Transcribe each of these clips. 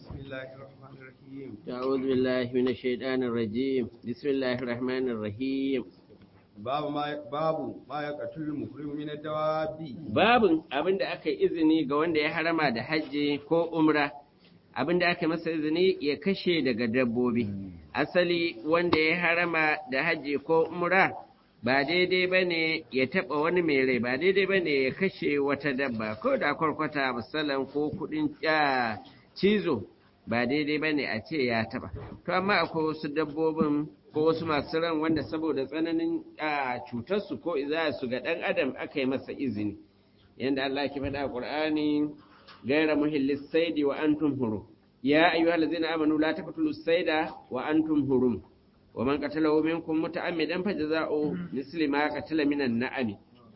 بسم الله الرحمن الرحيم أعوذ بالله من الشيطان الرجيم بسم الله الرحمن الرحيم باب ما باب ما يقتل المحرم من الدواب babin abin da aka yi izini ga wanda ya harama da hajji ko umra abin da aka masa izini ya kashe daga dabbobi asali wanda ya harama da hajji ko umra ba daidai ba ne ya taɓa wani mai rai ba daidai ba ne ya kashe wata dabba ko da kwarkwata musallan ko kuɗin cizo ba daidai ba ne a ce ya taɓa to amma akwai wasu dabbobin ko wasu masu ran wanda saboda tsananin cutarsu ko su ga ɗan adam aka yi masa izini yadda Allah ke faɗa a Qur'ani gaira muhillis saidi wa antum hurum ya ayyuhal ladzina amanu la taqtulu saida wa antum hurum wa man qatalahu minkum muta'ammidan fajza'u misli ma qatala minan na'ami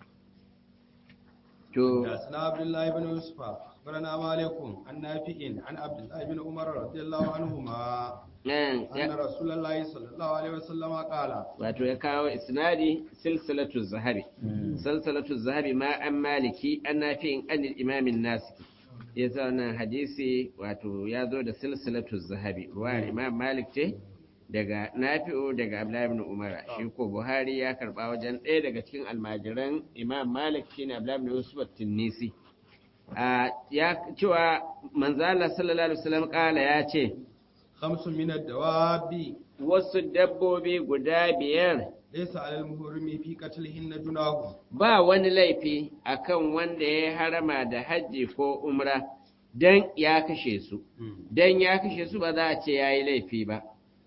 to حدثنا عبد الله بن يوسف أخبرنا مالك عن نافع عن عبد الله بن عمر رضي الله عنهما nan أن رسول الله صلى الله عليه وسلم قال wato ya kawo isnadi silsilatu zahabi silsilatu zahabi ma an maliki an nafi'in an imamin nasiki ya sa wannan hadisi wato ya zo da silsilatu zahabi ruwa imam malik ce daga nafi'u daga abdullahi ibn umara shi ko buhari ya karba wajen ɗaya daga cikin almajiran imam malik shine abdullahi ibn yusuf at-tunisi a ya cewa manzala sallallahu alaihi wasallam kala ya ce خمس من الدواب wasu dabbobi guda biyar ليس على المحرم في قتلهن جناح ba wani laifi akan wanda ya harama da hajji ko umra dan ya kashe su dan ya kashe su ba za a ce yayi laifi ba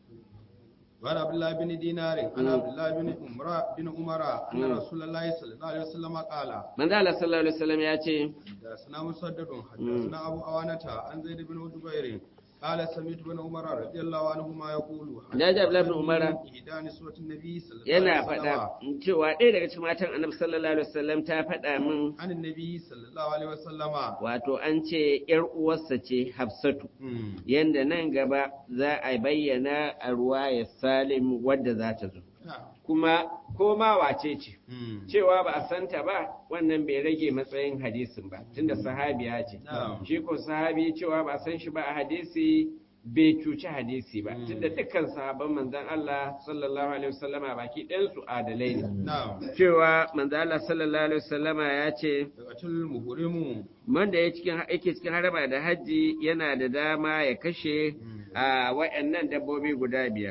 وعن عبد الله بن دينار عن عبد الله بن عمر بن عمر أن رسول الله صلى الله عليه وسلم قال manzo Allah sallallahu alaihi wasallam ya ce حدثنا مسدد حدثنا أبو أوانة عن زيد بن جبير قال سمعت بن عمر رضي الله عنهما يقول Ya ji Abdullahi bin Umar. إحدى نسوة النبي صلى الله yana عليه faɗa وسلم cewa ɗaya daga cikin matan annabi sallallahu alaihi wasallam ta faɗa min عن النبي صلى الله عليه وسلم wato an ce ‘yar uwarsa ce Hafsatu, مم. yanda nan gaba za a bayyana a ruwaya Salim wadda za ta zo. نعم. Kuma ko ma wace ce, مم. cewa ba a santa ba wannan bai rage matsayin hadisin ba, tunda sahabiya ce. Na'am. Shi ko sahabi cewa ba a san shi ba a hadisi bai cuci hadisi ba, Mm. tunda dukkan sahabban manzon Allah sallallahu alaihi wasallama baki ɗayansu adalai ne. نعم Cewa manzon Allah sallallahu alaihi wasallama ya ce, يقتل المحرم wanda ya cikin yake cikin haraba da hajji yana da dama ya kashe a wayannan dabbobi guda biyar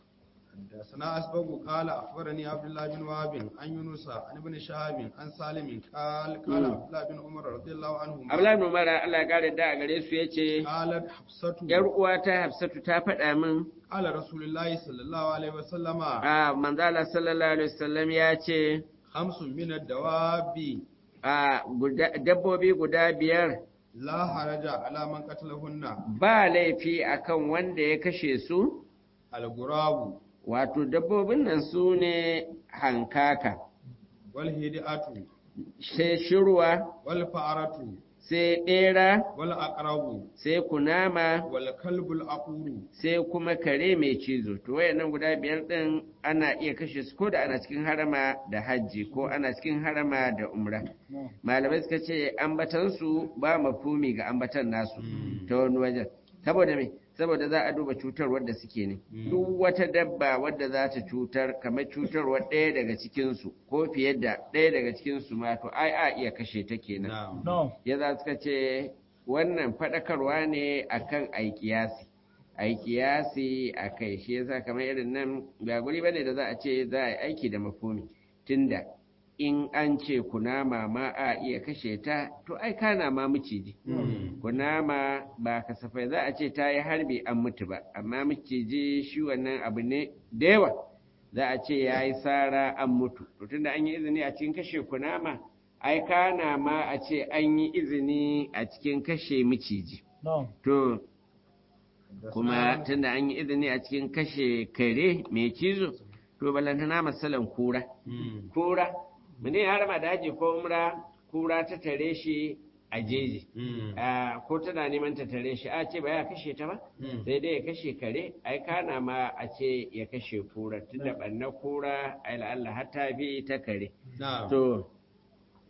حدثنا أسبق قال أخبرني عبد الله بن وهب عن يونس عن ابن شهاب عن سالم قال قال مم. عبد الله بن عمر رضي الله عنهما Abdullahi ibn Umar Allah ya kare da a gare su yace قالت حفصة yar uwa ta Hafsatu ta faɗa min قال رسول الله صلى الله عليه وسلم a manzala sallallahu alaihi wasallam ya ce خمس من الدواب a guda- dabbobi guda biyar لا حرج على من قتلهن ba laifi akan wanda ya kashe su الغراب wato dabbobin nan su ne hankaka والهدئة sai shirwa والفأرة sai ɗera والأقرب sai kunama والكلب الأقور sai kuma kare mai cizo to wayannan guda biyar din ana iya kashe su ko da ana cikin harama da hajji ko ana cikin harama da umra malamai suka ce ambatan su ba mafumi ga ambatan nasu ta wani wajen saboda me saboda za a duba cutar wadda suke ne duk wata dabba wadda za ta cutar kamar cutarwar ɗaya daga cikinsu ko fiye da ɗaya daga cikinsu ma to ai a iya kashe ta kenan نعم ya za suka ce wannan faɗakarwa ne akan aikiyasi aikiyasi a kai shi yasa kamar irin nan ba guri bane da za a ce za a yi aiki da mafumi tunda in an ce kunama ma a iya kashe ta to ai kana ma miciji مم. kunama ba kasafai za a ce ta yi harbi an mutu ba amma miciji shi wannan abu ne da yawa za a ce ya yi sara an mutu to tunda an yi izini a cikin kashe kunama ai kana ma a ce an yi izini a cikin kashe miciji to kuma tunda an yi izini a cikin kashe kare mai cizo to balantana masalan kura مم. kura mutum ya harama da haji ko umra kura ta tare shi a jeji مم. Ah, ko tana neman ta tare shi a ce ba ya kashe ta ba مم. sai dai ya kashe kare ai kana ma a ce ya kashe kura tunda ɓanna kura ai la'alla har ta bi ta kare نعم to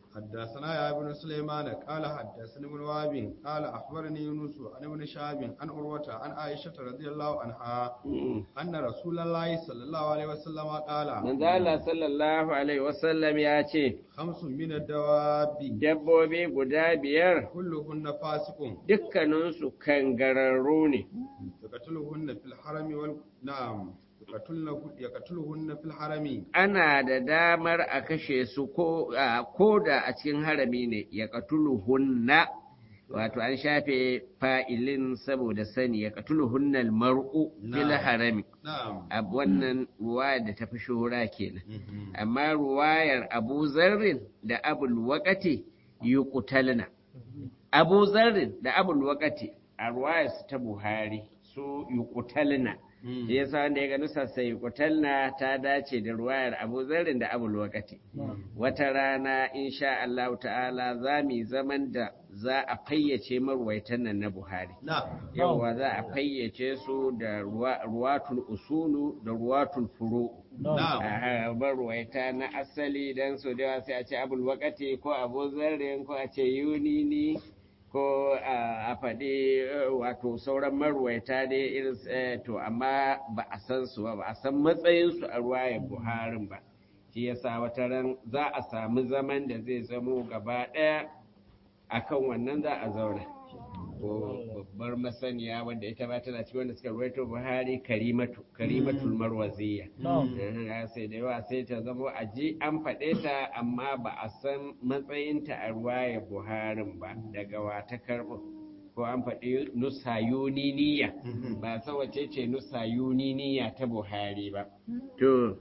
حدثنا يا ابن سليمان قال حدثني ابن وهب قال اخبرني يونس عن ابن شهاب عن عروه عن عائشه رضي الله عنها ان رسول الله صلى الله عليه وسلم قال manzo Allah sallallahu alaihi wasallam ya ce خمس من الدواب dabbobi guda biyar كلهن فاسق dukkaninsu kangararru ne يقتلهن في الحرم وال... نعم يقتلن يقتلهن في الحرم ana da damar a kashe su ko a- ko da a cikin harami ne ya hunna wato an shafe fa'ilin saboda sani ya hunnal mar'u fil Na'am. harami نعم a wannan ruwayar da ta fi shura kenan Mhm. amma ruwayar abu zarrin da abul waƙati yuqtalna abu zarrin da abul waƙati a ruwayar su ta buhari su yuqtalna Mm. shi yasa wanda ya ga nusa sai yuqtalna ta dace da ruwayar abu zarrin da abul waƙati wata rana insha Allah ta'ala za mu yi zaman da za a fayyace marwaitan nan na buhari نعم yawwa za a fayyace su da ruwa- ruwatul usulu da ruwatul furu نعم a barwaita na asali don so da yawa sai a ce abul wakati ko abu zarrin ko a ce yunini ko a a faɗi eh, wato sauran marwaita dai irin su, eh, to amma ba a san su ba ba a san matsayinsu a ruwayar buharin ba shi yasa wata ran za a samu zaman da zai zamo gaba ɗaya akan wannan za a zauna ko babbar masaniya wanda ita ba tana cikin wanda suka ruwaito buhari karimatu karimatul marwaziya Eh, sai da yawa sai ta zama a ji an faɗe ta amma ba a san matsayinta a ruwaya buharin ba daga wata karɓo ko an faɗi nusa yuniniya ba san wace ce nusa yuniniya ta buhari ba to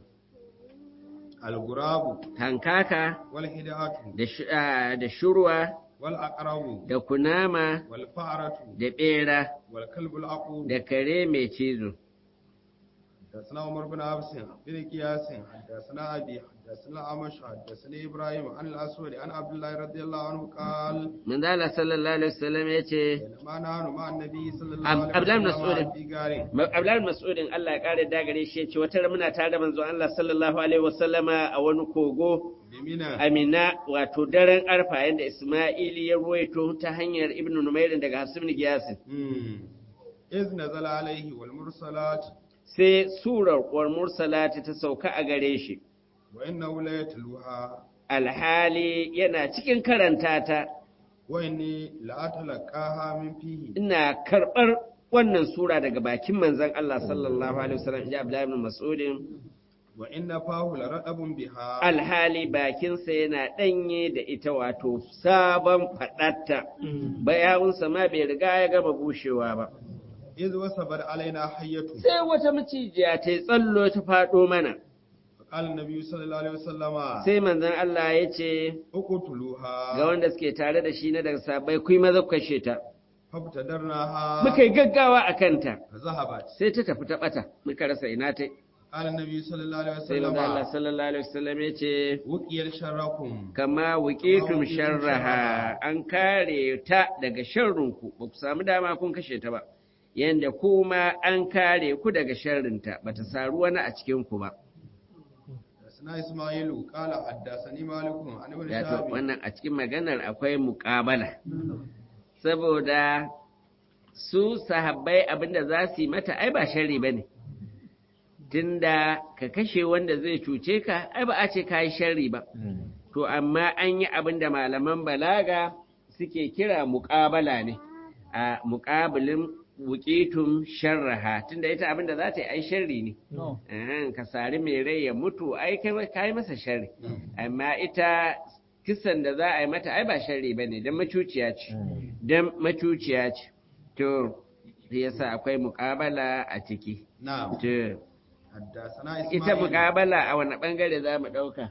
الغراب hankaka والهداة da sh- ah, da shurwa والأقرب da kunama والفأرة da ɓera والكلب العقور da kare mai cizo حدثنا عمر بن عبس بن قياس حدثنا أبي حدثنا عمش حدثني إبراهيم عن الأسود عن عبد الله رضي الله عنه قال manzala sallallahu alaihi wasallam ya ce بينما نحن مع النبي صلى الله عبد- عليه عبد الله بن وسلم مسعود. في غار Abdullahi Mas'udin Allah ya kare da gare shi ya ce wata ran muna tare da manzon Allah sallallahu alaihi wasallama a wani kogo بمنى Amina wato daren arfa yadda Isma'ili ya ruwaito ta hanyar Ibn Numairin daga Hasibni Giyasin. مم. إذ نزل عليه والمرسلات Sai surar wal mursalati ta sauka a gare shi. وإنه لا يتلوها Alhali yana cikin karanta ta وإني لأتلقاها من فيه ina karɓar wannan sura daga bakin manzon Allah sallallahu alaihi wasallam ya Abdullahi ibn Mas'udin وإن فاه لرطب بها alhali bakinsa yana ɗanye da ita wato sabon faɗatta bayawunsa ma bai riga ya gama bushewa ba إذ وثبت علينا حية sai wata macijiya ta yi tsallo ta faɗo mana فقال النبي صلى الله عليه وسلم sai manzon Allah ya ce اقتلوها ga wanda suke tare da shi na daga sabai kuyi maza ku kashe ta فابتدرناها muka yi gaggawa a kanta فذهبت sai ta tafi ta ɓata muka rasa ina ta قال النبي صلى الله عليه sai manzon Allah وسلم sallallahu alaihi wasallam ya ce وقي شركم kama wuƙitum sharraha an kare ta daga sharrinku ba ku samu dama kun kashe ta ba yanda kuma an kare ku daga sharrinta ba ta saru wani a cikinku ba حدثنا إسماعيل قال حدثني مالك عن ابن Wato شهاب wannan a cikin maganar akwai muƙabala saboda su sahabbai abinda za su yi mata ai ba sharri ba ne tunda ka kashe wanda zai cuce ka ai ba a ce ka yi sharri ba to amma an yi abin da malaman balaga suke kira muƙabala ne a muƙabilin wuƙitun sharraha tunda ita abin da za ta yi ai sharri ne Ahan, ka sari mai rai ya mutu ai kai ka yi masa sharri amma ita kisan da za a yi mata ai ba sharri ba ne don macuciya ce don macuciya ce to shi yasa akwai muƙabala a ciki نعم to حدثنا ita إسماعيل muƙabala a wani ɓangare za mu ɗauka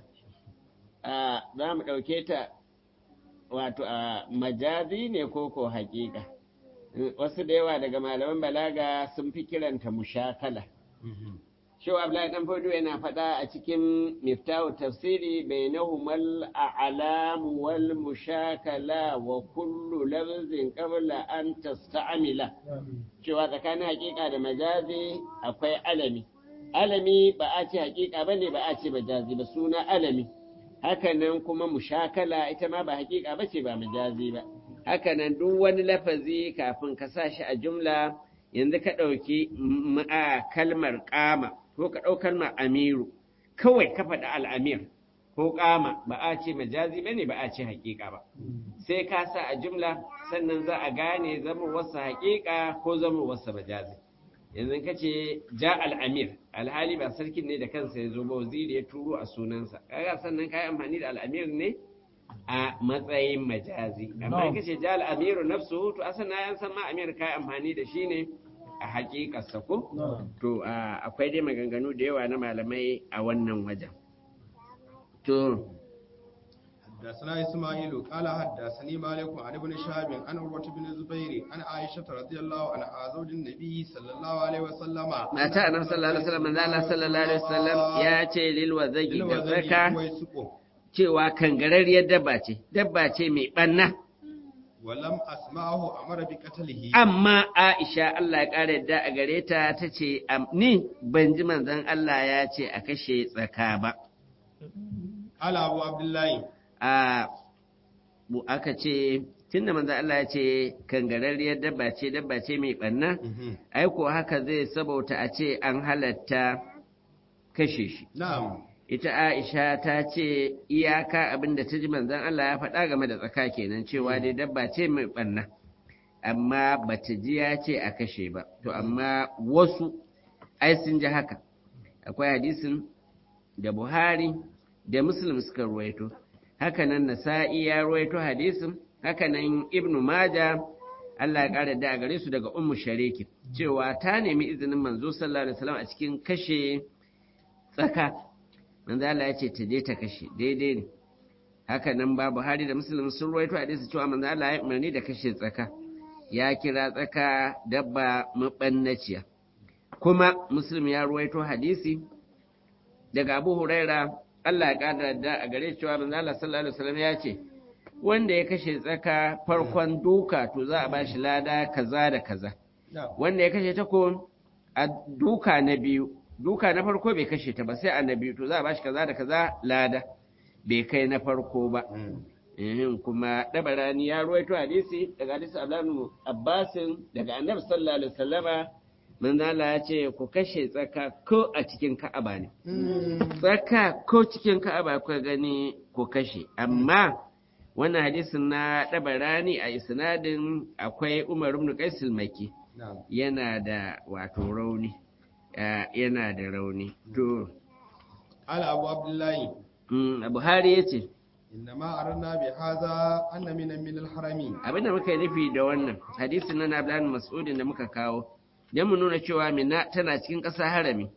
a za mu ɗauke ta wato a majazi ne ko ko haƙiƙa wasu da yawa daga malaman balaga sun fi kiranta mushakala Mhm. Shehu Abdullahi Dan Fodo yana faɗa a cikin Miftahu tafsiri bainahumal a'lam wal mushakala wa kullu lafzin qabla an tasta'mila cewa tsakanin hakika da majazi akwai alami alami ba a ce hakika bane ba a ce majazi ba suna alami hakanan kuma mushakala ita ma ba hakika bace ba majazi ba hakanan duk wani lafazi kafin ka sa shi a jumla yanzu ka ɗauki a kalmar ƙama ko ka ɗau kalmar amiru kawai ka faɗi al'amir ko ƙama ba a ce majazi ba ne ba a ce hakika ba sai ka sa a jumla sannan za a gane zama wasu hakika ko zama wasu majazi yanzu ka ce ja al'amir alhali ba sarkin ne da kansa ya zo ba waziri ya turo a sunansa kaga sannan ka yi amfani da al'amir ne a matsayin majazi amma ka ce ja al'amiru nafsu to asan na yan san ma amir ka yi amfani da shi ne a hakikarsa ko to akwai dai maganganu da yawa na malamai a wannan wajen to حدثنا إسماعيل قال حدثني مالك عن ابن شهاب عن عروة بن الزبير عن عائشة رضي الله عنها زوج النبي صلى الله عليه وسلم ما تا النبي صلى الله عليه وسلم من الله صلى الله عليه وسلم يا ce lil wazagi da zaka cewa kangararriyar dabba ce dabba ce mai banna walam asma'ahu amara bi qatlihi amma Aisha Allah ya kare yadda a gare ta tace ni ban ji manzon Allah ya ce a kashe tsaka ba ala abu abdullahi a aka ce tunda manzo Allah ya ce kangararriyar dabba ce dabba ce mai banna ai ko haka zai sabauta a ce an halatta kashe shi na'am ita Aisha ta ce iyaka abinda ta ji manzon Allah ya faɗa game da tsaka kenan cewa dai dabba ce mai banna amma bata ji ya ce a kashe ba to amma wasu ai sun ji haka akwai hadisin da Buhari da Muslim suka ruwaito hakanan nasa'i ya ruwaito hadisin hakanan ibnu maja Allah ya ƙara da gare su daga ummu shariki cewa ta nemi izinin manzo sallallahu alaihi wasallam a cikin kashe tsaka manzo Allah ya ce ta je ta kashe daidai ne hakanan ba Buhari da Muslim sun ruwaito hadisi cewa manzo Allah ya umarni da kashe tsaka ya kira tsaka dabba mabannaciya kuma Muslim ya ruwaito hadisi daga Abu Huraira Allah ya ƙara da a gare cewa manzo Allah sallallahu alaihi wasallam ya ce wanda ya kashe tsaka farkon duka to za a bashi lada kaza da kaza wanda ya kashe ta ko a duka na biyu duka na farko bai kashe ta ba sai a na biyu to za a bashi kaza da kaza lada bai kai na farko ba ehin kuma dabarani ya ruwaito hadisi daga hadisi Abdullahi Abbasin daga Annabi sallallahu alaihi wasallama manzala ya ce ku kashe tsaka ko a cikin ka'aba ne tsaka ko cikin ka'aba ku gani ku kashe amma wannan hadisin na ɗabarani a isnadin akwai umar ibn qais maki yana da wato rauni yana da rauni to ala abu abdullahi buhari yace innama aranna bi hadha anna min min al-harami abinda muka yi nufi da wannan hadisin na Abdullah Mas'udin da muka kawo don mu nuna cewa mina tana cikin ƙasa harami.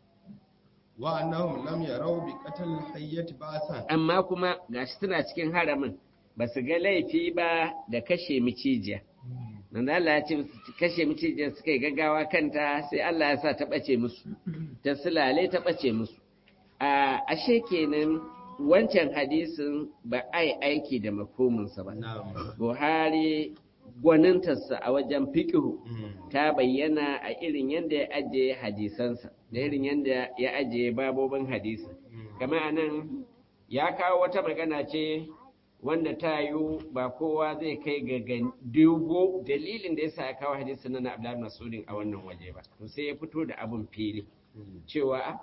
Wa annahum lam yarau bi qatl hayyati ba'san. Amma kuma gashi tana cikin haramin ba su ga laifi ba da kashe micijiya. Manzo Allah ya ce kashe micijiya suka yi gaggawa kanta sai Allah ya sa ta bace musu. Ta sulale ta bace musu. A ashe kenan wancan hadisin ba ai aiki da mafhuminsa ba. Buhari gwanintarsa a wajen fiƙihu ta bayyana a irin yadda ya ajiye hadisansa da irin yadda ya ajiye babobin hadisa kama a nan ya kawo wata magana ce wanda ta yiwu ba kowa zai kai ga dubo dalilin da ya sa ya kawo hadisin na Abdullahi Masudin a wannan waje ba to sai ya fito da abun fili cewa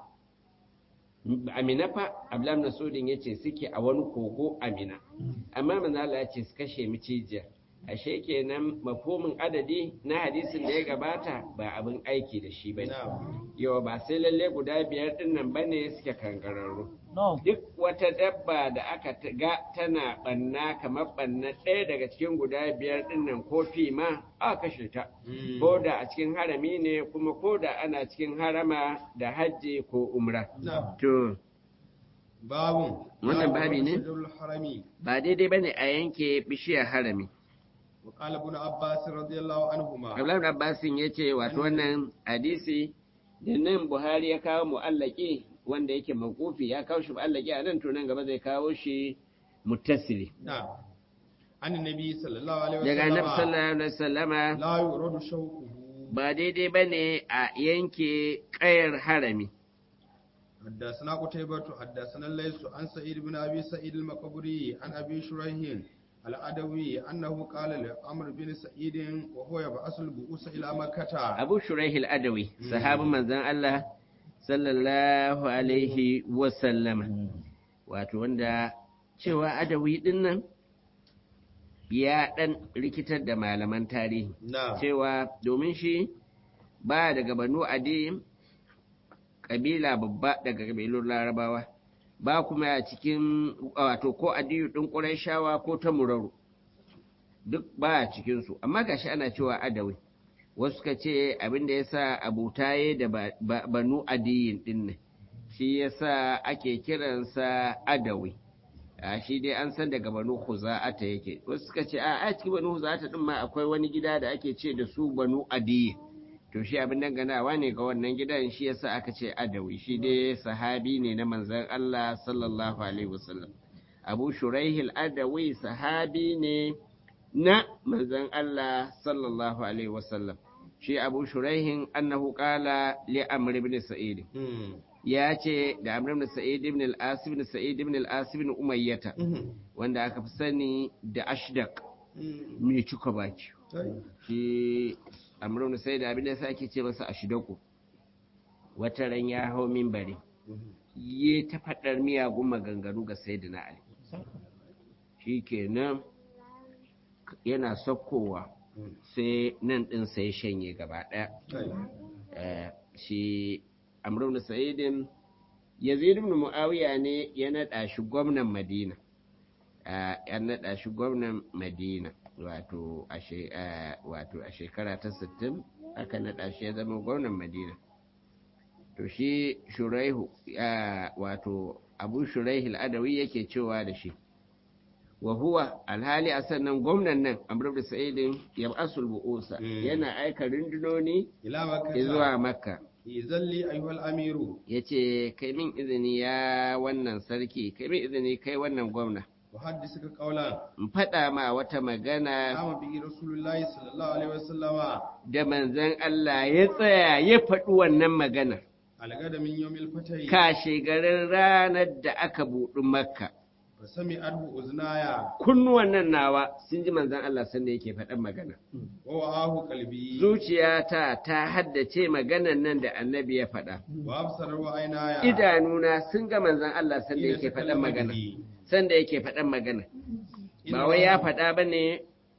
Amina fa Abdullahi Masudin ya ce suke a wani kogo Amina amma manzala ya ce su kashe micijiyar ashe kenan mafhumin adadi na hadisin da ya gabata ba abin aiki da shi bane yau ba sai lalle guda biyar din nan bane suke kangararru duk wata dabba da aka ga tana banna kamar banna ɗaya daga cikin guda biyar din nan ko fi ma a kashe ta ko da a cikin harami ne kuma ko da ana cikin harama da hajji ko umra to babu wannan babi ne ba daidai bane a yanke bishiyar harami وقال ابن عباس رضي الله عنهما Abdullahi ibn Abbas ya ce wato wannan hadisi da nan Buhari ya kawo mu'allaki wanda yake mawqufi ya kawo shi mu'allaki a nan to nan gaba zai kawo shi muttasili na'am an nabi sallallahu alaihi daga annabi wasallam sallallahu alaihi wasallama la yuradu shawquhu ba daidai bane a yanke kayar harami حدثنا قتيبة حدثنا الليث عن سعيد بن أبي سعيد المقبري عن أبي شريح العدوي أنه قال لعمرو بن سعيد وهو يبعث البؤوس إلى مكة abu shuraihil adawi sahabin manzon Allah sallallahu alaihi wasallama wato wanda cewa adawi din nan ya dan rikitar da malaman tarihi نعم cewa domin shi ba daga banu adi kabila babba daga kabilun larabawa ba kuma a cikin wato ko adiyu ɗin ƙurayshawa ko ta muraru duk ba a cikinsu amma gashi ana cewa adawi wasu ka ce abin da ya sa abutaye da ba- ba- banu adiyin ɗin ne shi ya sa ake kiransa adawi a shi dai an san daga banu huza'ata yake wasu suka ce a a cikin banu huza'ata ɗin ma akwai wani gida da ake ce da su banu adiyin to shi abin danganawa ne ga wannan gidan shi yasa aka ce adawi shi dai sahabi ne na manzon Allah sallallahu alaihi wasallam Abu Shuraihil Adawi sahabi ne na manzon Allah sallallahu alaihi wasallam shi Abu Shuraihin annahu qala li Amr ibn Sa'id مم. ya ce da Amr ibn Sa'id ibn al-As ibn Sa'id ibn al-As ibn Umayyah مم. wanda aka fi sani da Ashdaq مم. mai cika baki طيب. shi amrun sai da abin da yasa ake ce masa ashidaku wata ran ya hau minbari مم. yi ta faɗar miyagun maganganu ga sayyidina ali shi kenan yana sakkowa مم. sai nan ɗin sai shanye gaba ɗaya طيب. Eh, shi amrun sa'idin yazid ibn muawiya ne ya naɗa shi gwamnan madina Ah, ya naɗa shi gwamnan madina wato a she- ah, wato a shekara ta 60 aka naɗa shi ya zama gwamnan madina to shi shuraihu ah, wato abu shuraihu al'adawi yake cewa da shi wa huwa alhali a sannan gwamnan nan amr ibn sa'idin yab'asul bu'usa Mm. yana aika rundunoni إلى مكة zuwa makka إذن لي أيها الأمير ya ce kai min izini ya wannan sarki kai min izini kai wannan gwamna أحدثك قولا in faɗa ma wata magana قام به رسول الله صلى الله عليه وسلم da manzon Allah ya tsaya ya faɗi wannan magana على غد من يوم الفتح kashe garin ranar da aka buɗi makka فسمعته أذنايا kunnuwan nan nawa sun ji manzon Allah sanda yake faɗan magana ووعاه قلبي zuciyata ta haddace maganan nan da annabi ya faɗa وأبصر وعينايا idanuna sun ga manzon Allah sanda yake faɗan magana sanda yake faɗan magana ba wai ya faɗa ba ne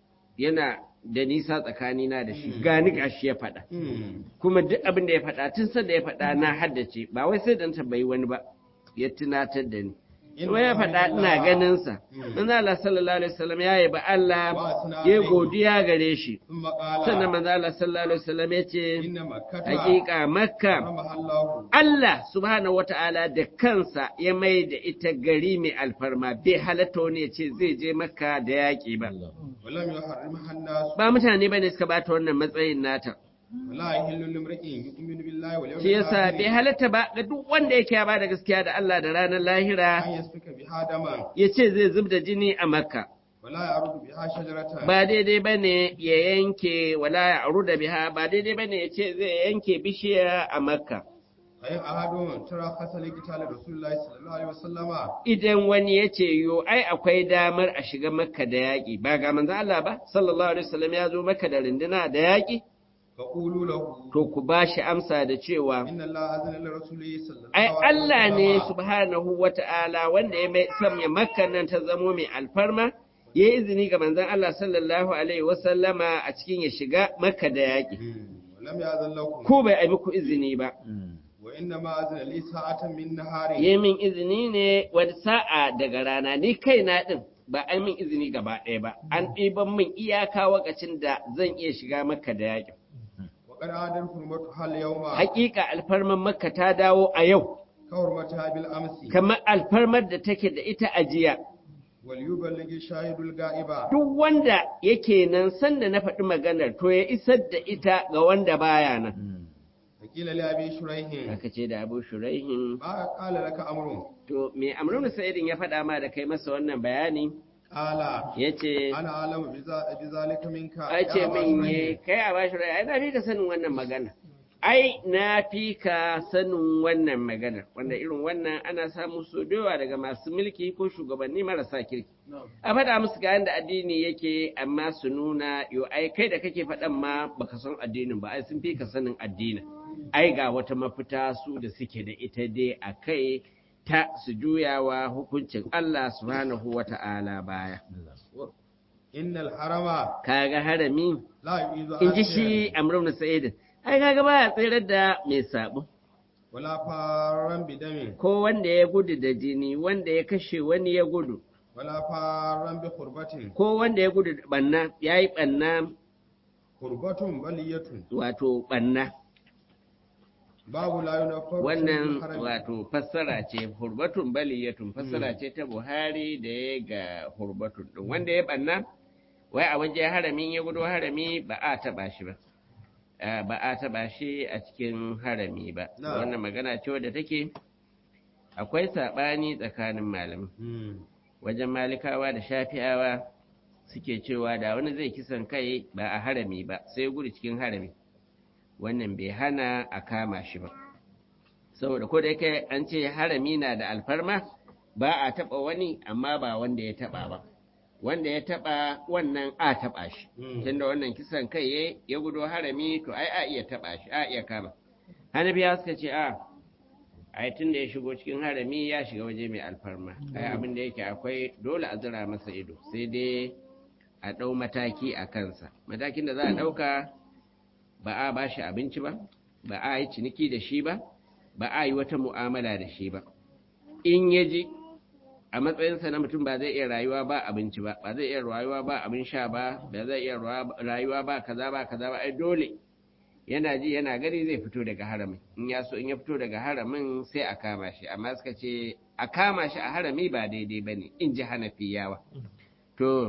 yana da nisa tsakanina da shi gani gashi ya faɗa kuma duk abin da ya faɗa tun sanda ya faɗa na haddace ba wai sai da na tambayi wani ba ya tunatar da ni kuma ya faɗa ina ganinsa manzo Allah sallallahu alaihi wasallam ya yi ba Allah ya godiya gare shi ثم قال sannan manzo Allah sallallahu alaihi wasallam ya ce إن مكة hakika makka حرمها الله Allah subhanahu wata'ala da kansa ya mai da ita gari mai alfarma bai halatta wani ya ce zai je makka da yaƙi ba ولم يحرمها الناس ba mutane bane suka bata wannan matsayin nata ولا يحل لامرئ يؤمن بالله واليوم shi yasa bai الآخر halatta ba ga duk wanda yake ya bada gaskiya da Allah da ranar lahira أن يسفك بها دما ya ce zai zub da jini a makka ولا يعرض بها شجرة ba daidai bane ya yanke wala ya aru da biha ba daidai bane ya ce zai yanke bishiya a makka فإن أحد ترخص لقتال رسول الله صلى الله عليه وسلم idan wani ya ce yo ai akwai damar a shiga makka da yaƙi ba ga manzo Allah ba sallallahu alaihi wasallam ya zo makka da rinduna da yaƙi فقولوا له to ku ba shi amsa da cewa إن الله أذن لرسوله صلى الله ai عليه Allah ne وسلم subhanahu wata'ala wanda ya mai sanya makka nan ta zamo mai alfarma ya yi izini ga manzon Allah sallallahu alaihi wasallama a cikin ya shiga makka da yaƙi مم. ولم يأذن لكم ko bai ai muku izini ba وإنما أذن لي ساعة من نهار ya min izini ne wani sa'a daga rana ni kaina din ba an min izini gaba ɗaya ba an ɗiban min iyaka wakacin da zan iya shiga makka da yaƙi وقد عادت حرمتها اليوم Hakika alfarmar makka ta dawo a yau كحرمتها بالأمس kamar alfarmar da take da ita a jiya وليبلغ الشاهد الغائب duk wanda yake nan sanda na faɗi maganar to ya isar da ita ga wanda baya nan فقيل لأبي شريح aka ce da abu shuraihin ما قال لك أمر to me amrun sa'idin ya faɗa ma da kai masa wannan bayani قال ya ce أنا أعلم بذا- بذلك منك a يا ce أبا min شريح. ye kai a bashi rai ai na fi ka sanin wannan magana ai na fi ka sanin wannan magana wanda irin wannan ana samu so yawa daga masu mulki ko shugabanni marasa kirki a faɗa musu ga yadda addini yake amma su nuna yo ai kai da kake faɗan ma baka san addinin ba ai sun fi ka sanin addinin ai ga wata mafita su da suke da ita dai a kai ta su juyawa hukuncin Allah subhanahu wa ta'ala baya innal harama kaga harami la yu'izu in ji shi amru na sa'idin ai kaga baya tsirar da mai sabo wala faran bidamin ko wanda ya gudu da jini wanda ya kashe wani ya gudu wala faran bi qurbatin ko wanda ya gudu da banna yayi banna qurbatun baliyatun wato banna babu la yunafar wannan wato fassara ce hurbatun baliyatun fassara ce ta Buhari da ya ga hurbatun din wanda ya banna wai a waje haramin ya gudu harami ba a taba shi ba Ah, ba a taba shi a cikin harami ba Na. wannan magana ce wadda take akwai sabani tsakanin malamai wajen malikawa da shafi'awa suke cewa da wani zai kisan kai ba a harami ba sai gudu cikin harami wannan bai hana a kama shi ba saboda ko da yake an ce harami na da alfarma ba a taba wani amma ba wanda ya taba ba wanda ya taba wannan a taba shi Mm. tunda wannan kisan kai ya ya gudu harami to ai a iya taba shi a iya kama hanabiya suka ce a ai tun da ya shigo cikin harami ya shiga waje mai alfarma ai abin da yake akwai dole a zira masa ido sai dai a ɗau mataki a kansa matakin da za a ɗauka ba a ba shi abinci ba ba a yi ciniki da shi ba ba a yi wata mu'amala da shi ba in ya ji a matsayinsa na mutum ba zai iya rayuwa ba abinci ba ba zai iya rayuwa ba abin sha ba ba zai iya rayuwa ba kaza ba kaza ba ai dole yana ji yana gani zai fito daga haramin in ya so in ya fito daga haramin sai a kama shi amma suka ce a kama shi a harami ba daidai ba ne in ji hanafiyawa to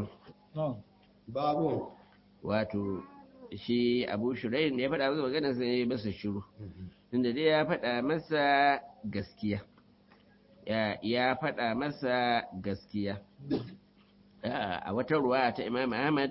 babu wato shi abu shurayin da ya faɗa masa magana sai ya masa shiru tunda dai ya faɗa masa gaskiya ya ya faɗa masa gaskiya a wata ruwa ta imam ahmad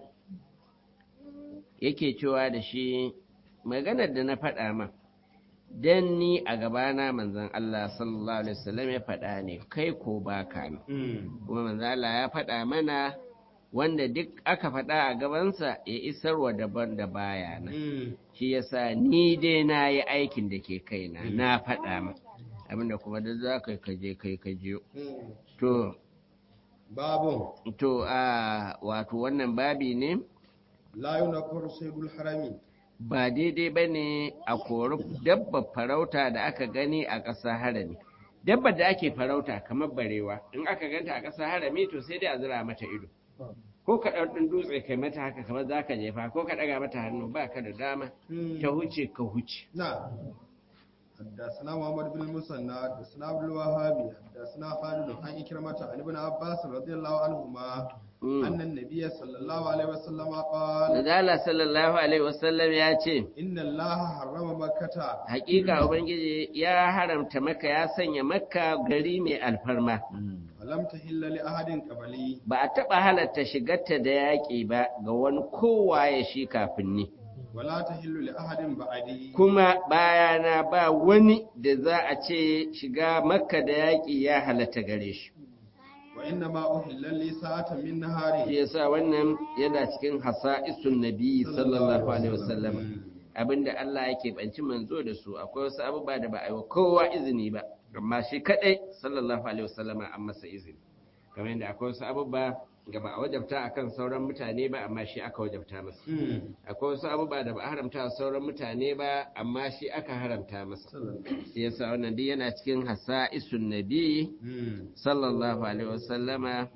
yake cewa da shi maganar da na faɗa ma dan ni a gabana manzon Allah sallallahu alaihi wasallam ya faɗa ne kai ko baka ne kuma manzon Allah ya faɗa mana wanda duk aka faɗa a gabansa ya isarwa daban da baya na shi yasa ni dai na yi aikin da ke kaina na faɗa ma abinda kuma duk za ka kaje kai kaje to babu to a wato wannan babi ne la yunafar saydul harami ba daidai ba ne a kori dabba farauta da aka gani a ƙasa harami dabba da ake farauta kamar barewa in aka ganta a ƙasa harami to sai dai a zira mata ido ko ka ɗan dutse kai mata haka kamar za ka jefa ko ka ɗaga mata hannu ba ka da dama ta huce ka huce na حدثنا محمد بن المثنى حدثنا عبد الوهاب حدثنا خالد عن إكرمة عن ابن عباس رضي الله عنهما أن النبي صلى الله عليه وسلم قال Nadala sallallahu alaihi wasallam ya ce إن الله حرم مكة hakika ubangiji ya haramta maka ya sanya makka gari mai alfarma ولم تحل لأحد قبلي ba a taɓa halatta shigarta da yaƙi ba ga wani kowa ya shi kafin ni ولا تحل لأحد بعدي kuma bayana ba wani da za a ce shiga makka da yaƙi ya halatta gare shi وإنما أحل لي ساعة من نهاري shi yasa wannan yana cikin hasa'isun nabi sallallahu alaihi wasallam abinda Allah yake banci manzo da su akwai wasu abubuwa da ba a yi wa kowa izini ba amma shi kadai sallallahu alaihi wasallama an masa izini kamar yadda akwai wasu abubuwa da ba a wajabta akan sauran mutane ba amma shi aka wajabta masa akwai wasu abubuwa da ba a haramta wa sauran mutane ba amma shi aka haramta masa shi yasa wannan duk yana cikin hasa'isun nabi sallallahu alaihi wasallama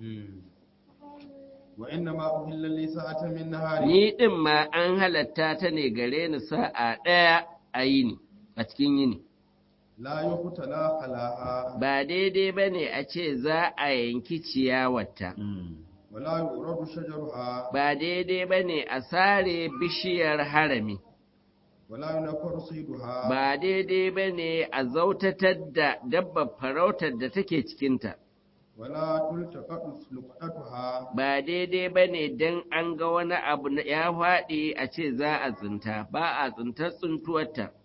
وإنما أحل لي ساعة من نهاري ni din ma an halatta ta ne gare ni sa'a ɗaya a yini a cikin yini لا يقتلى خلاها ba daidai ba ne a ce za a yanki ciyawarta ولا يورد شجرها ba daidai ba ne a sare bishiyar harami ولا ينفر صيدها ba daidai ba ne a zautatar da dabbar farautar da take cikinta ولا تلتقط لقطتها ba daidai ba ne don an ga wani abu na ya faɗi a ce za a tsinta ba a tsintar tsintuwarta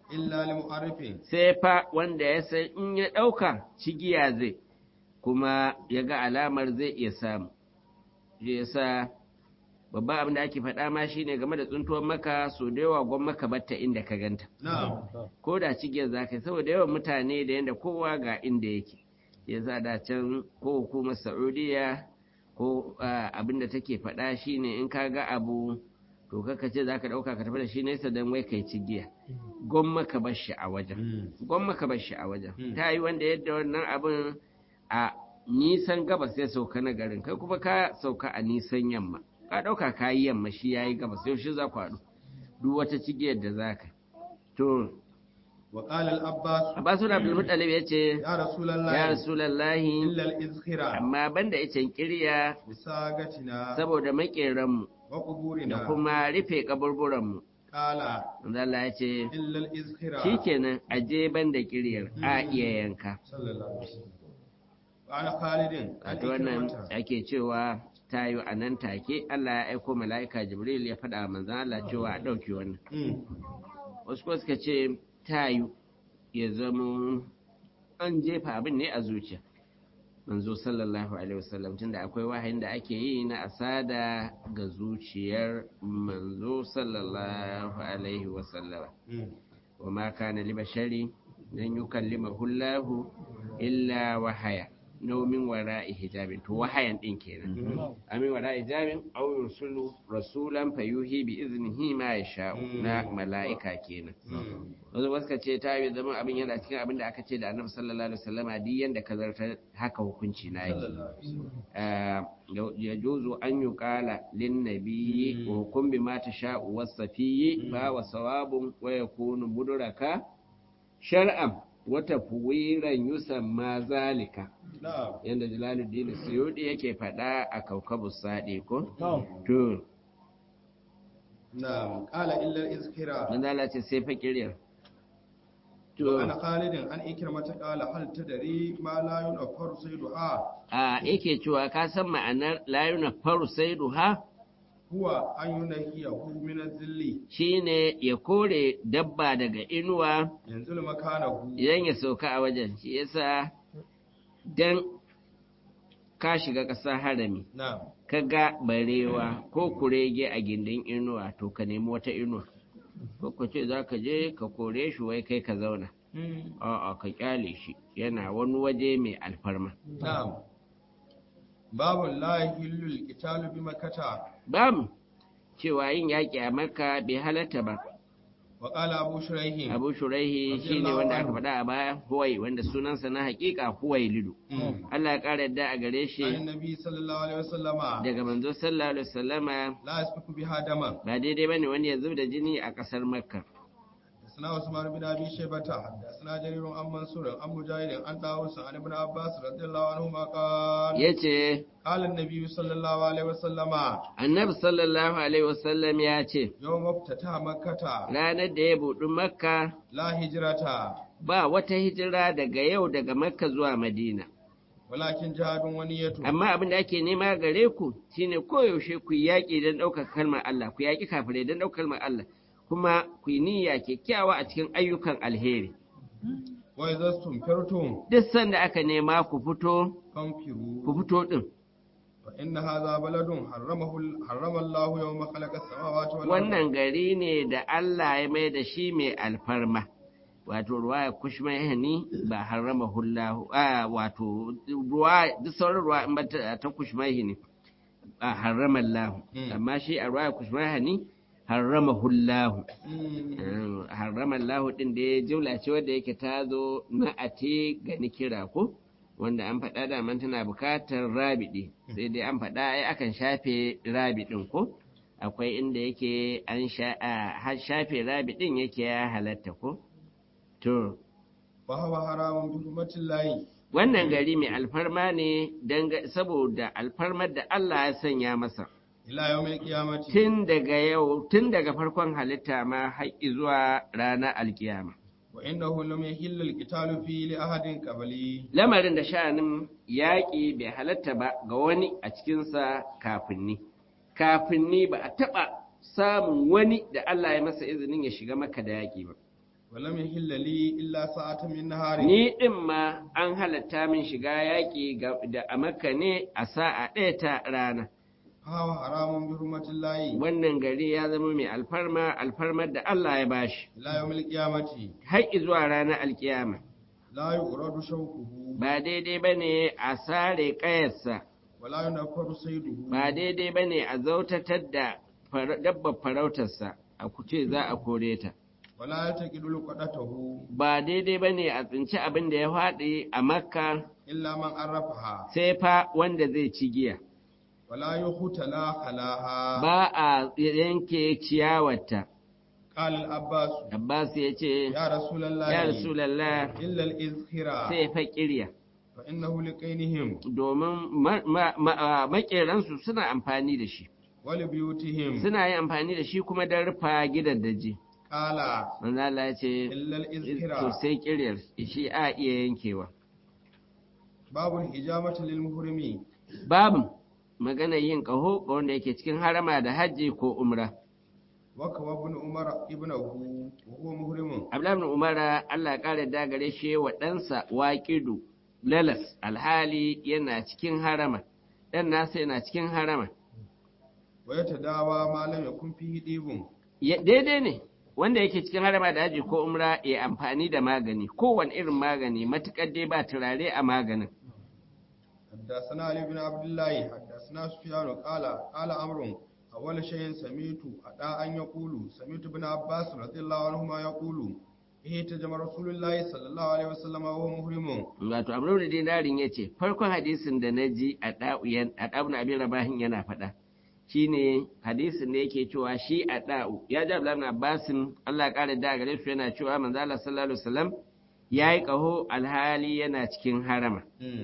illa li mu'arrifin sai fa wanda ya san in ya ɗauka cigiya zai kuma ya ga alamar zai iya samu shi yasa babban abin da ake faɗa ma shine game da tsuntuwar maka so da yawa gwan maka batta inda ka ganta na'am ko da cigiyar za ka yi saboda yawan mutane da yadda kowa ga inda yake ya sa da can ko hukumar saudiya ko ah, abin da take faɗa shine in ka ga abu to kaka ce za ka ɗauka ka tafi da shi nesa don wai kai cigiya gwamma ka bar shi a wajen gwamma ka bar shi a wajen Mm. ta yi wanda yadda wannan abin a nisan gabas ya sauka na garin kai kuma ka sauka a nisan yamma ka ɗauka ka yi yamma shi ya yi gabas yaushe za ku haɗu duk wata cigiyar da za ka to wa qala al abbas abbasu da abdulmuttalib ya ce ya rasulullahi ya rasulallahi illa al izkhira amma banda icen kirya bisagatina saboda maƙeranmu wa da quburina kuma rufe kaburburanmu qala manzo Allah ya ce illa al izkhira shikenan aje banda kiryar a iya yanka sallallahu alaihi wasallam wa ana khalidin an wato wannan ikramata. ake cewa tayo a nan take Allah ya aiko mala'ika Jibril ya faɗa wa manzon Allah cewa a ɗauki wannan Mm. wasu kuma suka ce tayo ya zama an jefa abin ne a zuciya manzo sallallahu alaihi wasallam tunda akwai wahayin da ake yi na asada ga zuciyar manzo sallallahu alaihi wasallam Mm. وما كان لبشر أن يكلمه الله إلا وحيا نو من وراء حجاب تو وحيا دين kenan amin wara hijabin aw yursulu rasulan fayuhi bi iznihi ma yasha na mala'ika kenan Mm. wasu wasu ka ce ta yi zama abin yana cikin abin da aka ce da annabi sallallahu alaihi wasallama duk yanda ka zartar haka hukunci na yake sallallahu alaihi wasallam ya juzu an yi kala lin nabiyyi wa hukum bi ma tasha'u wasafiyyi fa wa sawabun wa yakunu mudraka shar'an wa tafwiran yusamma zalika na'am yanda Jalaluddin Suyudi yake faɗa a Kaukabus Sadi ko to na'am qala illa al izkhira manzo Allah ce sai fakiriyar to to ana khalidin an ikramata qala hal tadri ma la yunaffaru sayduha a yake cewa ka san ma'anar layuna faru sai duha huwa an yunahiyahu min az-zilli shine ya kore dabba daga inuwa yanzu makanahu idan ya sauka a wajen shi yasa dan ka shiga ƙasa harami na'am ka ga barewa ko kurege a gindin inuwa to ka nemi wata inuwa ko ka ce za ka je ka kore shi wai kai ka zauna a'a ka kyale shi yana wani waje mai alfarma na'am babu la yahillu al bi makkata bamu cewa yin yaƙi a makka bai halatta ba wa qala abu shuraihin abu shuraihi shine wanda aka faɗa a baya huwai wanda sunansa na haƙiƙa huwai lidu Mm. Allah ya ƙara yadda a gare shi an nabi sallallahu alaihi wasallama daga manzo sallallahu alaihi wasallama la yasfiku biha daman ba daidai bane wani ya zub da jini a ƙasar makka حدثنا عثمان بن ابي شيبه حدثنا جرير عن منصور عن مجاهد عن طاووس عن ابن عباس رضي الله عنهما قال yace قال النبي صلى الله عليه وسلم annabi sallallahu alaihi wasallam ya ce يوم افتتح مكة ranar da ya buɗi makka لا هجرة ba wata hijira daga yau daga makka zuwa madina ولكن جهاد ونية amma abin da ake nema gare ku shine koyaushe ku yi yaƙi don ɗaukar kalmar Allah ku yaƙi kafirai don ɗaukar kalmar Allah kuma ku yi niyya kyakkyawa a cikin ayyukan alheri وإذا استنفرتم duk sanda aka nema ku fito ku فانفروا fito din فإن هذا بلد حرمه حرم الله يوم خلق السماوات والأرض wannan gari ne da Allah ya mai da shi mai alfarma wato ruwa kushmahani ba harama hullahu a wato ruwa duk sauran ruwa in ba ta ta kushmahani a harama Allah Mm. amma shi a ruwa kushmahani harama hullahu Mm. harama Allah din da ya jumla ce wanda yake ta zo na ate ga nikira ko wanda an faɗa da man tana bukatar rabidi sai dai an faɗa ai akan shafe rabidin ko akwai inda yake an sha a har shafe rabidin yake ya halatta ko to وهو حرام بحرمة الله wannan gari mai alfarma ne danga- saboda alfarmar da Allah ya sanya masa إلى يوم القيامة tun daga yau tun daga farkon halitta ma har zuwa ranar alkiyama وإنه لم يحل القتال فيه لأحد قبلي lamarin da sha'anin yaƙi bai halatta ba ga wani a cikinsa kafin ni kafin ni ba a taɓa samun wani da Allah ya masa izinin ya shiga maka da yaƙi ba ولم يحل لي إلا ساعة من نهار ni ɗin ma an halatta min shiga yaƙi ga- da a makka ne a sa'a ɗaya ta rana فهو حرام بحرمة الله wannan gari ya zama mai alfarma alfarmar da Allah ya bashi إلى يوم القيامة har zuwa ranar alkiyama لا يؤرد شوكه ba daidai ba ne a sare ƙayarsa ولا ينفر صيده ba daidai ba ne a zautatar da far- dabbar farautarsa a kuce za a kore ta ولا يلتقط لقطته ba daidai ba ne a tsinci abin da ya faɗi a makka إلا من عرفها sai fa wanda zai ci giya ولا يختلى خلاها ba a yanke ciyawarta قال العباس abbas ya ce يا رسول الله ya rasulallah إلا الإذخرة sai fa kirya فإنه لقينهم domin ma- ma- ma- a maƙeransu suna amfani da shi ولبيوتهم suna yin amfani da shi kuma don rufa gidan daji قال manzo Allah ya ce إلا to الإذخرة sai kiryar shi a iya yankewa باب الحجامة للمحرم babu magana yin ƙaho ga wanda yake cikin harama da hajji ko umra وكوى ابن عمر ابنه وهو محرم Abdullahi ibn Umar Allah ya kare da gare shi wa ɗansa waƙidu lalas alhali yana cikin harama ɗan nasa yana cikin harama ويتداوى ما لم يكن فيه ديب Ya- daidai ne wanda yake cikin harama da haji ko umra ya amfani da magani kowane irin magani matuƙar dai ba turare a maganin حدثنا علي بن عبد الله حدثنا سفيان قال قال عمرو أول شيء سمعت أدا أن يقول سمعت ابن عباس رضي الله عنهما يقول اهتجم رسول الله صلى الله عليه وسلم وهو محرم wato amrul da dinarin ya ce farkon hadisin da na ji a ɗa'uyan a ɗa'un abin rabahin yana faɗa shine hadisin da yake cewa shi a ɗa'u ya ji abdullahi ibn abbasin Allah ya ƙara da gare su yana cewa manzo Allah sallallahu alaihi wasallam yayi ƙaho alhali yana cikin harama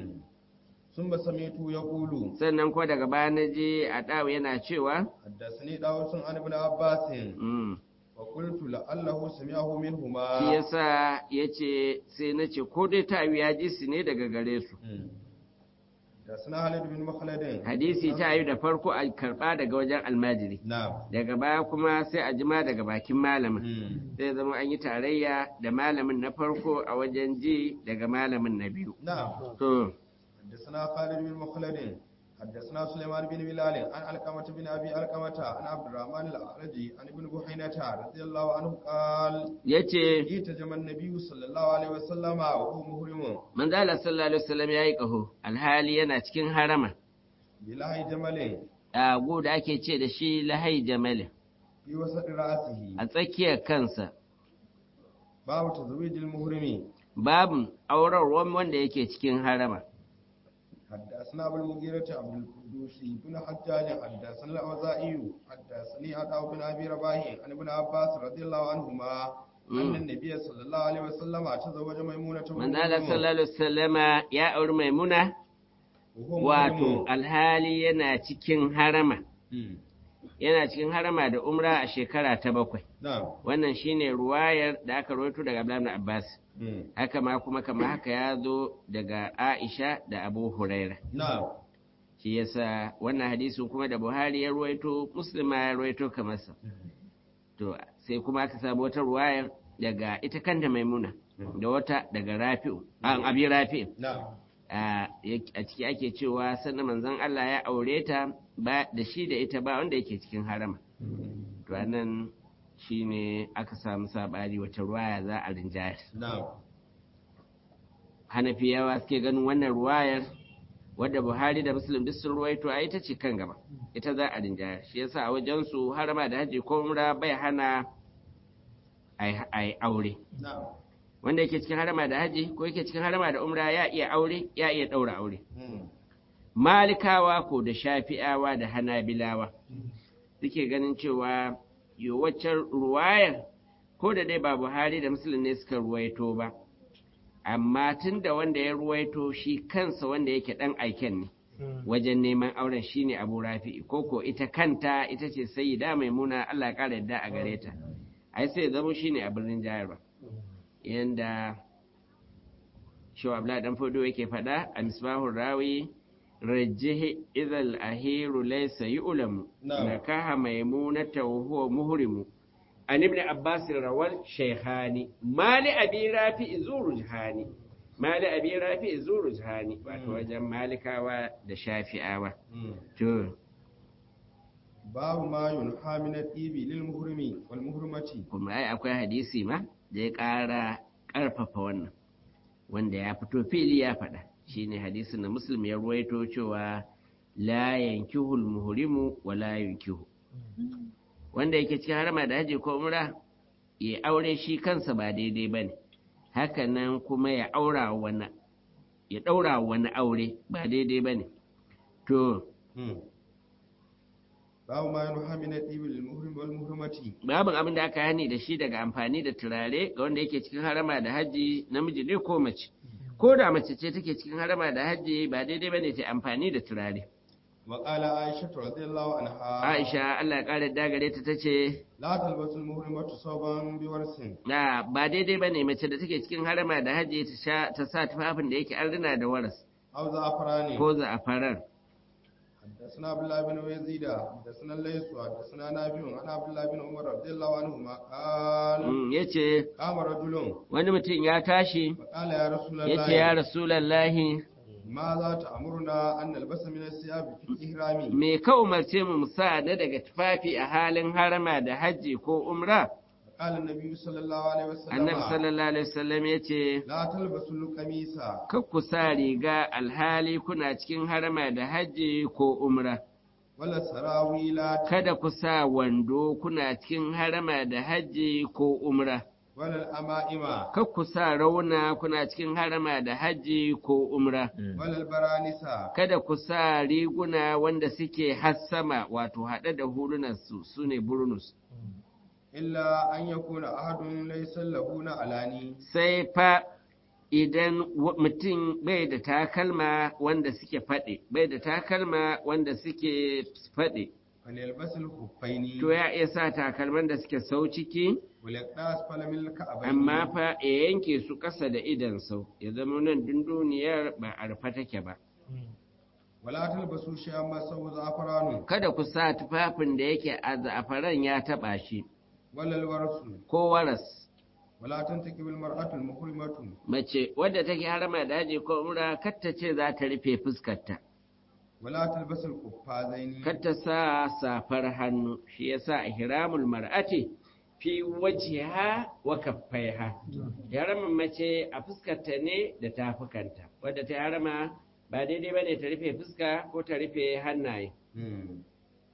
ثم سمعت يقول sannan ko daga baya na je a ɗa'u yana cewa حدثني داوود عن ابن عباس mm, وقلت لعله سمعه shi منهما yasa ya ce sai na ce ko dai ta ya ji su ne daga gare su حدثنا خالد بن مخلد hadisi ta yi da farko a karɓa daga wajen almajiri نعم daga baya kuma sai a jima daga bakin malamin مم. zai zama an yi tarayya da malamin na farko a wajen ji daga malamin na biyu نعم to حدثنا خالد بن مخلد حدثنا سليمان بن بلال عن علقمة بن أبي علقمة عن عبد الرحمن الأعرجي عن ابن بحينة رضي الله عنه قال yace اهتجم النبي صلى الله عليه وسلم وهو محرم manzo Allah sallallahu alaihi wasallam yayi kaho alhali yana cikin harama بلاه جمل ago da ake ce da shi lahai jamal في وسط رأسه a tsakiyar kansa باب تزويج المحرم babu aurarwan wanda yake cikin harama حدثنا أبو المغيرة عبد القدوس بن حجاج حدثنا الأوزاعي حدثني عطاء بن أبي رباح عن ابن عباس رضي الله عنهما أن النبي صلى الله عليه وسلم تزوج ميمونة وهو manzo Allah محرم. sallallahu alaihi wasallama ya auri maimuna وهو wato محرم. alhali yana cikin harama مم. yana cikin harama da umra a shekara ta bakwai نعم wannan shine ruwayar da aka rawaito daga Abdullahi ibn Abbas مم. haka ma kuma kamar haka ya zo daga Aisha da Abu Huraira نعم shi yasa wannan hadisin kuma da Buhari ya ruwaito Muslim ma ya ruwaito kamar sa to sai kuma aka samu wata ruwayar daga ita kanta Maimuna da wata daga Rafi'u an abi Rafi'u نعم a yak- a ciki ake cewa sannan manzon Allah ya aure ta ba da shi da ita ba wanda yake cikin harama to anan shine aka samu sabani wata ruwaya za a rinjayar نعم hanafiyawa suke ganin wannan ruwayar wadda buhari da muslim duk sun ruwaito a ita ce kan gaba ita za a rinjayar shi yasa a wajen su harama da haji ko umra bai hana a yi aure نعم wanda yake cikin harama da haji ko yake cikin harama da umra ya iya aure ya iya daura aure مم. malikawa ko da shafi'awa da hanabilawa suke ganin cewa yo waccan ruwayar ko da dai ba buhari da muslim ne suka ruwaito ba amma tun da wanda ya ruwaito shi kansa wanda yake dan aiken ne wajen neman auren shine abu rafi'i ko ko ita kanta ita ce sayyida maimuna Allah ya kara yadda a gare ta ai sai zama shine abin rinjayarwa yanda shaw abla dan fodo yake faɗa a misbahur rawi rajjihi idhal ahiru laysa yu'lamu Na'am. nakaha maimunata wa huwa muhrimu an ibn abbas rawal shaykhani mali abi rafi zurujhani mali abi rafi zurujhani wato wajen malikawa da shafi'awa to babu ma yunha min al-ibi lil muhrimi wal muhrimati kuma ai akwai hadisi ma da ya ƙara ƙarfafa wannan wanda ya fito fili ya faɗa shine hadisin da muslim ya ruwaito cewa la yankihul muhrimu wa la yankihu wanda yake cikin harama da haji ko umra ya aure shi kansa ba daidai bane haka nan kuma ya aura wani ya daura wani aure ba daidai bane to babu ma yunha min al-ibi lil muhrimi wal muhrimati babin abin da aka hani da shi daga amfani da turare ga wanda yake cikin harama da haji namiji ne ko mace ko da mace ce take cikin harama da haji ba daidai bane ta amfani da turare wa qala aisha radhiyallahu anha Aisha Allah ya kare dagare ta tace la talbasu al muhrimatu sawban bi warsin na ba daidai bane mace da take cikin harama da haji ta sha ta sa tufafin da yake an rina da waras aw za'farani ko za'afaran حدثنا عبد الله بن يزيد حدثنا الليث حدثنا نافع عن عبد الله بن عمر رضي الله عنهما قال Mm, yace قام رجل wani mutum ya tashi فقال يا رسول yace ya الله rasulallahi ماذا تأمرنا أن نلبس من الثياب في الإحرام me ka umarce mu mu sa na daga tufafi a halin harama da haji ko umra قال النبي صلى الله عليه وسلم annabi sallallahu alaihi wasallam yace لا تلبسوا القميص kar ku sa riga alhali kuna cikin harama da haji ko umra ولا السراويل kada ku sa wando kuna cikin harama da haji ko umra ولا الأمائم kar ku sa rauna kuna cikin harama da haji ko umra ولا البرانس kada ku sa riguna wanda suke hassama wato haɗe da hulunansu su ne burnus إلا أن يكون أحد ليس له نعلاني sai fa idan wa- mutum bai da takalma wanda suke faɗi bai da takalma wanda suke faɗi فليلبس الخفين to ya iya sa takalman da suke sau ciki وليقطع أسفل من الكعبين amma fa ya yanke su ƙasa da idan sau ya zama nan dunduniyar ba a rufe take ba ولا تلبسوا شيئا مسه زعفران kada ku sa tufafin da yake a za'afaran ya taɓa shi ولا الورس ko waras ولا تنتكب المرأة المحرمة mace wadda take harama da haji ko umra kar ta ce za ta rufe fuskarta ولا تلبس القفازين kar ta sa safar hannu shi yasa ihramul mar'ati fi wajhiha wa kaffaiha haramin mace a fuskarta ne da tafukanta wadda ta harama ba daidai bane ta rufe fuska ko ta rufe hannaye مم.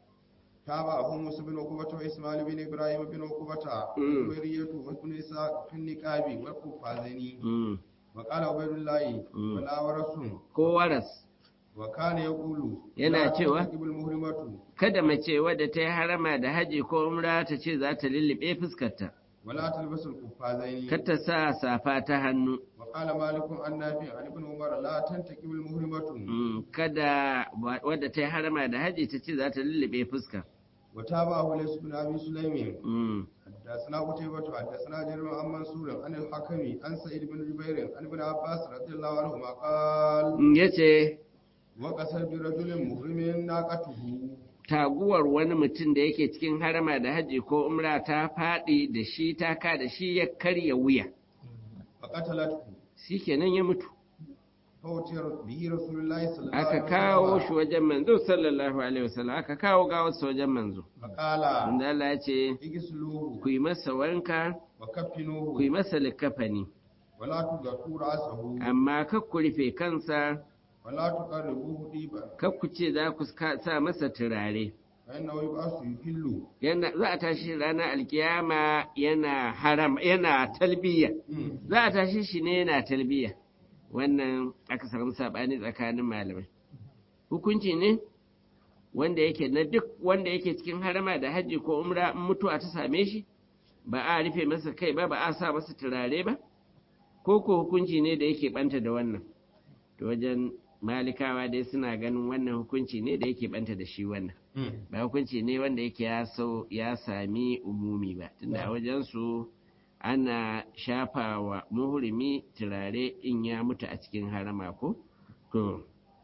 تابع أبو موسى بن عقبة وإسماعيل بن إبراهيم بن عقبة مم. وزبيرية وابن إسحاق في النقاب والقفازين Mm. وقال عبيد الله مم. ولا ورس ko waras وكان يقول Yana لا cewa, تنتكب المحرمة kada mace wadda ta yi harama da haji ko umra ta ce za ta lullube fuskarta ولا تلبس القفازين kar ta sa safa ta hannu وقال مالك عن نافع عن ابن عمر لا تنتكب المحرمة Mm, kada wa- wadda ta yi harama da haji ta ce za ta lullube fuska. وتابعه ليس بن أبي سليم Mm, حدثنا قتيبة حدثنا جرير عن منصور عن الحكم عن سعيد بن جبير عن ابن عباس رضي الله عنهما قال mm, ya ce وقصر برجل محرم ناقته taguwar wani mutum da yake cikin harama da haji ko umra ta faɗi da shi ta ka da shi ya karya wuya. فقتلته Shi kenan ya mutu. فأتي به رسول الله صلى الله Aka عليه kawo shi وسلم wajen manzo sallallahu alaihi wasallam aka kawo gawarsa wajen manzo. فقال Wanda Allah ya ce اغسلوه ku yi masa wanka ku وكفنوه yi masa likafani ولا تغطوا رأسه amma kar ku rufe kansa ولا تقربوه طيبا kar ku ce za ku ka- sa masa turare. فإنه يبعث يهل yana za a tashi ranar alkiyama yana haram yana talbiya za a tashi shi ne yana talbiya wannan aka samu sabani tsakanin malamai hukunci ne wanda yake na duk wanda yake cikin harama da hajji ko umra in mutuwa ta same shi ba a rufe masa kai ba ba a sa masa turare ba ko ko hukunci ne da yake banta da wannan to wajen malikawa dai suna ganin wannan hukunci ne da yake banta da shi wannan ba hukunci ne wanda yake ya so ya sami umumi ba tunda a wajen su ana shafa wa muhrimi turare in ya mutu a cikin harama ko to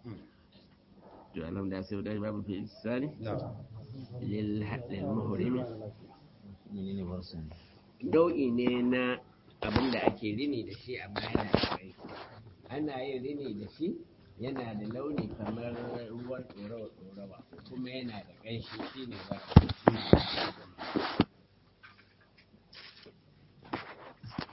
to alhamdulillah sai da babu fi isani نعم lil lil muhrimi menene barsan dau'i ne na abin da ake rini da shi amma yana da ƙarfi ana yin rini da shi yana da launi kamar ruwan ɗorawa ɗorawa kuma yana da ƙanshi shi ne ba